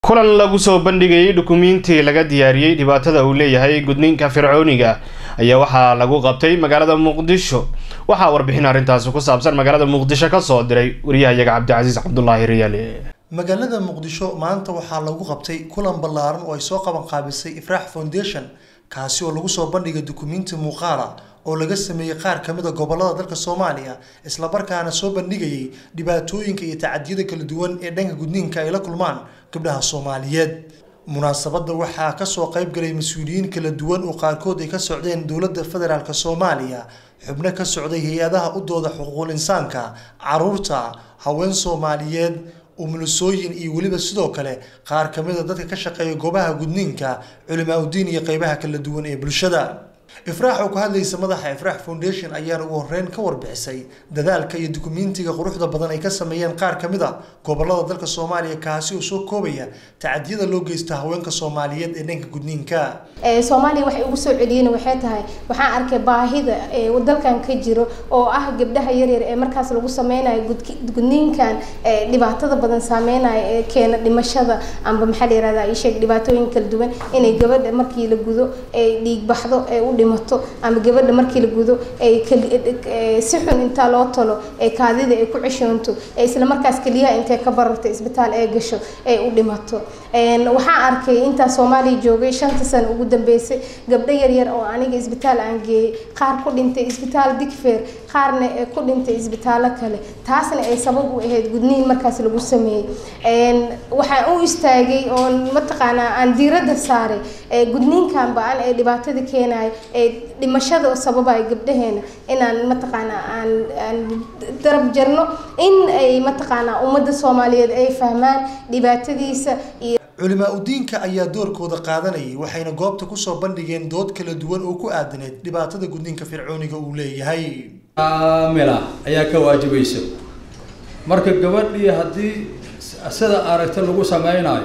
kulan lagu soo bandhigayay dukumiintii laga diyaariyey dhibaatada uu leeyahay gudniinka fircooniga ayaa waxaa lagu qabtay magaalada muqdisho waxaa warbixin arrintaasi ku saabsan magaalada muqdisho kasoo diray wariyahayaga cabdicasiis cabdulaahi riyaale magaalada muqdisho maanta waxaa lagu qabtay kulan ballaaran oo ay soo qaban qaabisay ifraax foundation kaasi oo lagu soo bandhigay dukumiinti muuqaala oo laga sameeyey qaar ka mid a gobolada dalka soomaaliya islamarkaana soo bandhigayay dhibaatooyinka iyo tacadiyada kala duwan ee dhanka gudniinka ay la kulmaan gabdhaha soomaaliyeed munaasabadda waxaa kasoo qayb galay mas-uuliyiin kala duwan oo qaarkood ay ka socdeen dowladda federaalk soomaaliya xubno ka socday hay-adaha u dooda xuquuqul insaanka caruurta haween soomaaliyeed umulusooyin iyo weliba sidoo kale qaar ka mid a dadka ka shaqeeya goobaha gudniinka culimaa udiin iyo qeybaha kala duwan ee bulshada ifraax oo ka hadlaysa madaxa ifraax foundation ayaana ugu horeyn ka warbixisay dadaalka iyo dukumiintiga quruxda badan ay ka sameeyeen qaar ka mid a gobolada dalka soomaaliya kaasi oo soo koobaya tacadiyada loo geysta haweenka soomaaliyeed ee dhanka gudniinka soomaaliya waxay ugu soo celiyeen waxay tahay waxaan arkay baahida dalkan ka jiro oo ah gabdhaha yaryar ee markaas lagu sameynayo gudniinkan dhibaatada badan saameynayo ee keena dhimashada amba maxaa la yirahdaa isheeg dhibaatooyin kala duwan inay gabadha markii la gudo ay dhiig baxdo ee u dhimato ama gabadha markii la gudo ay si xun intaa loo talo ee kaadida ay ku ceshoonto ee isla markaas keliyaha intay ka bararto isbitaal ee gasho ay u dhimato waxaan arkay intaa soomaaliya joogay shanta sano ugu dambeysay gabdho yaryar oo aniga isbitaal aan geeyey qaar ku dhintay isbitaal digfeer qaarna ku dhintay isbitaallo kale taasna ay sabab u ahayd gudniin markaas lagu sameeyey waxaan u istaagay oo mataqaanaa aan diiradda saaray gudniinkan ba-an ee dhibaatada keenayo ee dhimashada sababaya gabdhaheena inaan mataqaanaa aan aan darab jarno in ay mataqaanaa ummadda soomaaliyeed ay fahmaan dhibaatadiisa iyo culimaa udiinka ayaa doorkooda qaadanayay waxayna goobta kusoo bandhigeen dood kala duwan oo ku aadaneed dhibaatada gudniinka fircooniga uu leeyahay kaamila ayaa ka waajibaysa marka gabadhii haddii sida aragti lagu sameynayo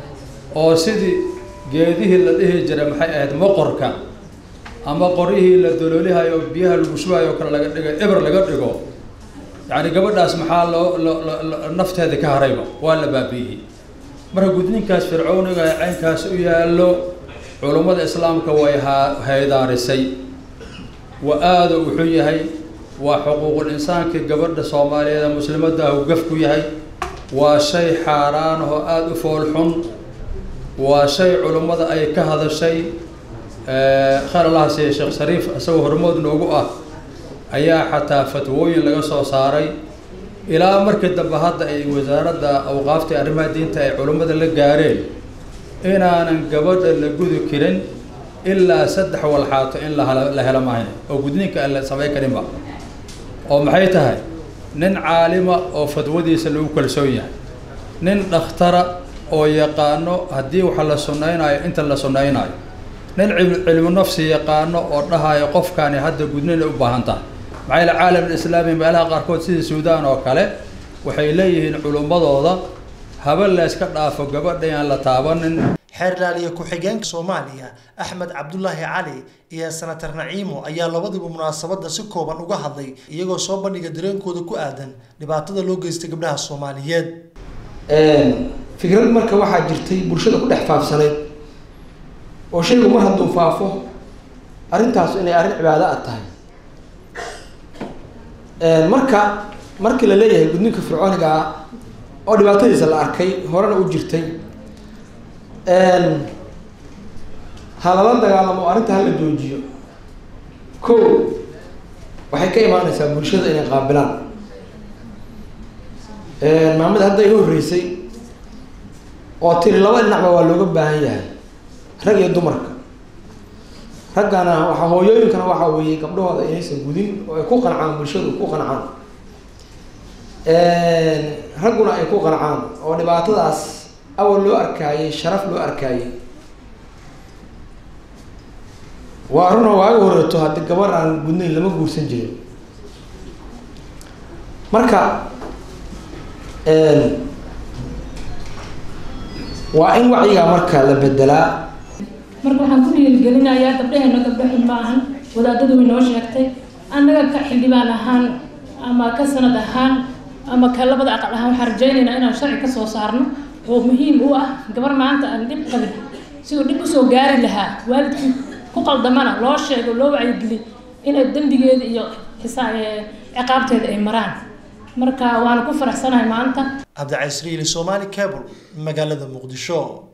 oo sidii geedihii la dhihi jiray maxay ahayd moqorka ama qoryihii la doloolihayo oo biyaha lagu shubayo o kale laga dhigo eber laga dhigo yacni gabadhaas maxaa loo nafteeda ka harayba waa la baabi'iyey marka gudniinkaas fircooniga ee caynkaas u yaallo culummada islaamka way haydaarisay wa aada u xun yahay waa xuquuqul insaankii gabadha soomaaliyeed ee muslimadda ah u gaf ku yahay waa shay xaaraan oo aada u fool xun waa shay culummada ay ka hadashay khayr allaha siiya sheekh shariif isagoo hormood noogu ah ayaa xataa fatwooyin laga soo saaray ilaa markii dambe hadda ay wasaaradda awqaafta arrimaha diinta ay culummada la gaareen inaanan gabadha la gudi karin ilaa saddex walxaato in la helo mahayn oo gudniinka aan la samay karinba oo maxay tahay nin caalima oo fadwadiisa lagu kalsoon yahay nin dhakhtara oo yaqaano haddii waxa la sunnaynayo inta la sunnaynayo nin cilmu nafsi yaqaano oo dhahayo qofkaani hadda gudnina u baahan tahay maxaa yaele caalam islaami meelaha qaarkood sida suudaan oo kale waxay leeyihiin culummadooda haba layska dhaafo gabadha aan la taabanin xeerlaaliya ku-xigeenka soomaaliya axmed cabdulaahi cali iyo senatar naciimo ayaa labadiba munaasabadda si kooban uga hadlay iyagoo soo bandhiga dareenkooda ku aadan dhibaatada loo geystay gabdhaha soomaaliyeed fikrad marka waxaa jirtay bulshada ku dhex faafsanayd oo shaygu mar hadduu faafo arrintaas inay arrin cibaado ah tahay marka markii la leeyahay gudniinka fircooniga ah oo dhibaatadiisa la arkay horena u jirtay ha lala dagaalamo arrinta hala joojiyo ko waxay ka imaaneysaa bulshada inay qaabilaan maamada hadda iga horreysay oo tiri laba dhinacba waa looga baahan yahay rag iyo dumarka raggana waxaa hooyooyinkana waxaa weeye gabdhahooda inaysan gudin oo ay ku qancaan bulshadu ku qancaan ragguna ay ku qancaan oo dhibaatadaas awal loo arkaayay sharaf loo arkaayay waa aruna waaga horeeto haddii gabar aan gudnayn lama guursan jirin marka waa in wacyigaa marka la bedelaa marka waxaan ku dhiirigelinayaa gabdhaheena gabdho xun ma ahan wadaadadu way noo sheegtay annaga ka xildhibaan ahaan ama ka sanad ahaan ama ka labada aqal ahaan waxaan rajaynaynaa inaan sharci ka soo saarno oo muhiim u ah gabar maanta aan dhib qabin siduu dhib usoo gaari lahaa waalidkii ku qaldamana loo sheego loo wacyigeliy inay dembigeeda iyo xisaa ciqaabteeda ay maraan marka waana ku faraxsanahay maanta cabdicasriili somali cable magaalada muqdisho